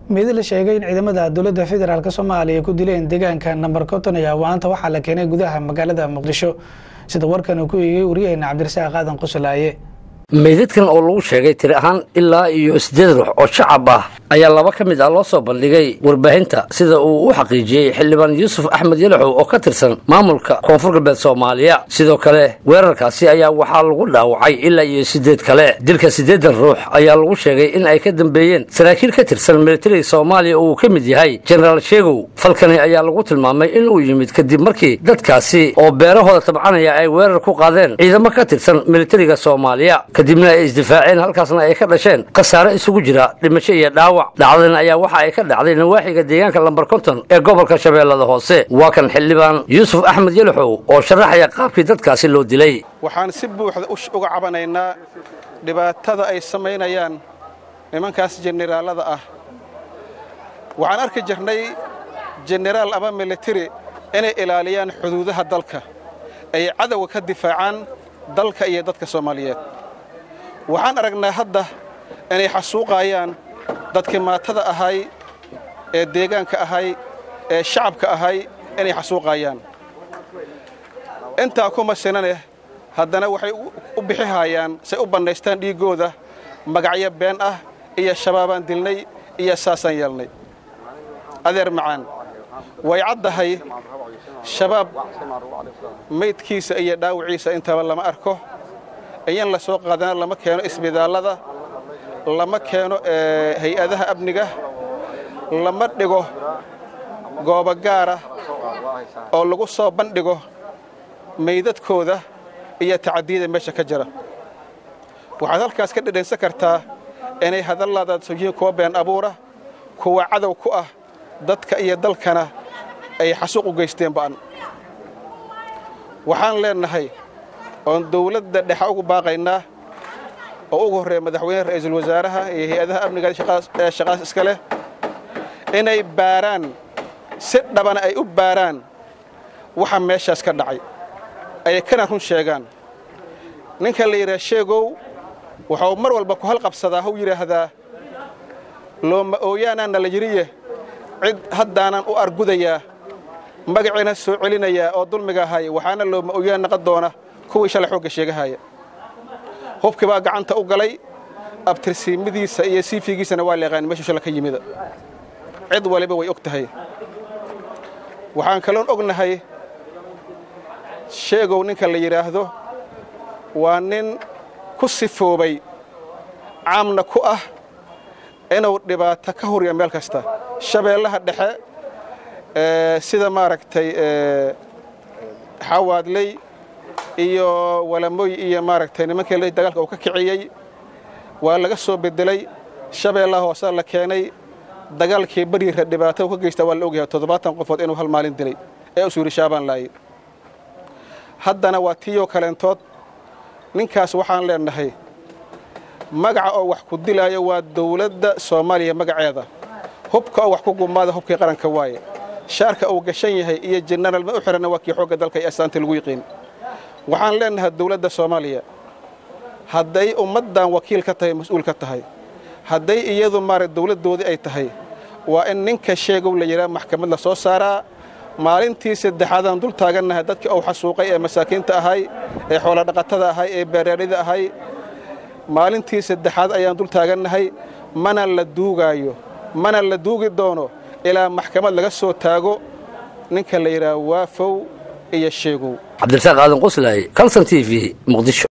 mid la sheegay in ciidamada dowladda federaalk soomaaliya ku dileen deegaanka namber konton ayaa waanta waxaa la keenay gudaha magaalada muqdisho sida warkan uu ku eegay waryaheena cabdirasaaq aadan qusulaaye meydadkan oo lagu sheegay tiri ahaan ilaa iyo siddeed ruux oo shacab ah ayaa laba ka mid ah loo soo bandhigay warbaahinta sida uu u xaqiijiyey xildhibaan yuusuf axmed yalaxow oo ka tirsan maamulka koonfur galbeed soomaaliya sidoo kale weerarkaasi ayaa waxaa lagu dhaawacay ilaa iyo siddeed kale dilka siddeedan ruux ayaa lagu sheegay in ay ka dambeeyeen saraakiil ka tirsan militariga soomaaliya oo uu ka mid yahay jenaraal sheegow falkani ayaa lagu tilmaamay inuu yimid kadib markii dadkaasi oo beerahooda tabcanaya ay weerar ku qaadeen ciidamo ka tirsan militariga soomaaliya kadibna ay isdifaaceen halkaasna ay ka dhasheen khasaare isugu jira dhimasho iyo dhaawac dhacdadan ayaa waxa ay ka dhacday nawaaxiga deegaanka lambar konton ee gobolka shabeellada hoose waa kan xildhibaan yuusuf axmed yalaxow oo sharaxaya qaabkii dadkaasi loo dilay waxaan si buuxda uga cabanaynaa dhibaatada ay samaynayaan nimankaas jeneraallada ah waxaan arki jirnay jeneraal ama militari inay ilaaliyaan xuduudaha dalka ay cadowga ka difaacaan dalka iyo dadka soomaaliyeed waxaan aragnaa hadda inay xasuuqaayaan dadkii maatada ahay ee deegaanka ahay ee shacabka ahay inay xasuuqaayaan intaa kuma sinaneh haddana waxay u bixihayaan say u bannaystaan dhiiggooda magacyo been ah iyo shabaabaan dilnay iyo saasaan yeelnay adeer macaan way caddahay shabaab maydkiisa iyo dhaawiciisa intaba lama arko iyan la soo qaadana lama keeno isbitaallada lama keeno hay-adaha amniga lama dhigo goobo gaara oo lagu soo bandhigo maydadkooda iyo tacadiyada meesha ka jira waxaad halkaas ka dhedhansan kartaa inay hadallaadaad yihiin kuwa been abuura kuwa cadow ku ah dadka iyo dalkana ay xasuuq u geysteen ba'an waxaan leennahay oon dawladda dhexa ugu baaqaynaa oo ugu horreeya madaxweyneha ra'iisul wasaaraha iyo hay-adaha amniga ee shaqaas iska leh inay baaraan si dhabana ay u baaraan waxa meeshaas ka dhacay ay kana run sheegaan ninka la yidhaha sheegow wuxuu mar walba ku halqabsadaa hau yidhaahdaa looma ooyaanaanna la yidhiye cid haddaanan u argudayaa magaciina soo celinayaa oo dulmiga ahaya waxaana looma ooyaan naqon doona kuwii shalay xoogga sheegahaya hubkii baa gacanta u galay abtirsiimadiisa iyo siifigiisana waa leeqaan meeshuu shala ka yimida cid waliba way og tahay waxaan kaloon ognahay sheegow ninka la yidhaahdo waa nin ku sifoobay caamna ku ah inuu dhibaato ka hurya meel kasta shabeellaha dhexe sida maaragtay xawaadley iyo walamoy iyo maaragtay nimankii dagaalka uu ka kiciyey waa laga soo bedelay shabeellaha hoosaa la keenay dagaalkii bariira dhibaato ka geysta waa la ogyahay toddobaatan qofood inuu hal maalin dilay ee u suuri shaabaan laayay haddana waa tiiyoo kaleentood ninkaas waxaan leennahay magaca oo wax ku dilaayo waa dawladda soomaaliya magaceeda hubka oo wax ku gumaada hubkii qaranka waaye shaarka uu gashan yahay iyo jenaraal ma u xihanna waa kii xoogga dalka iyo astaanta lagu yiqiin waxaan leennahay dawladda soomaaliya hadday ummaddan wakiil ka tahay mas-uul ka tahay hadday iyadu maara dawladdoodii ay tahay waa in ninka sheegow la yidhaha maxkamad la soo saaraa maalintii saddexaadaan dul taagannahay dadkii uu xasuuqay ee masaakiinta ahay ee xoolodhaqatada ahay ee beeraarida ahay maalintii saddexaad ayaan dul taagannahay mana la duugaayo mana la duugi doono ilaa maxkamad laga soo taago ninka la yidhaha waafow iyo sheegow cabdirasaaq aadan quslaaye calson t v muqdisho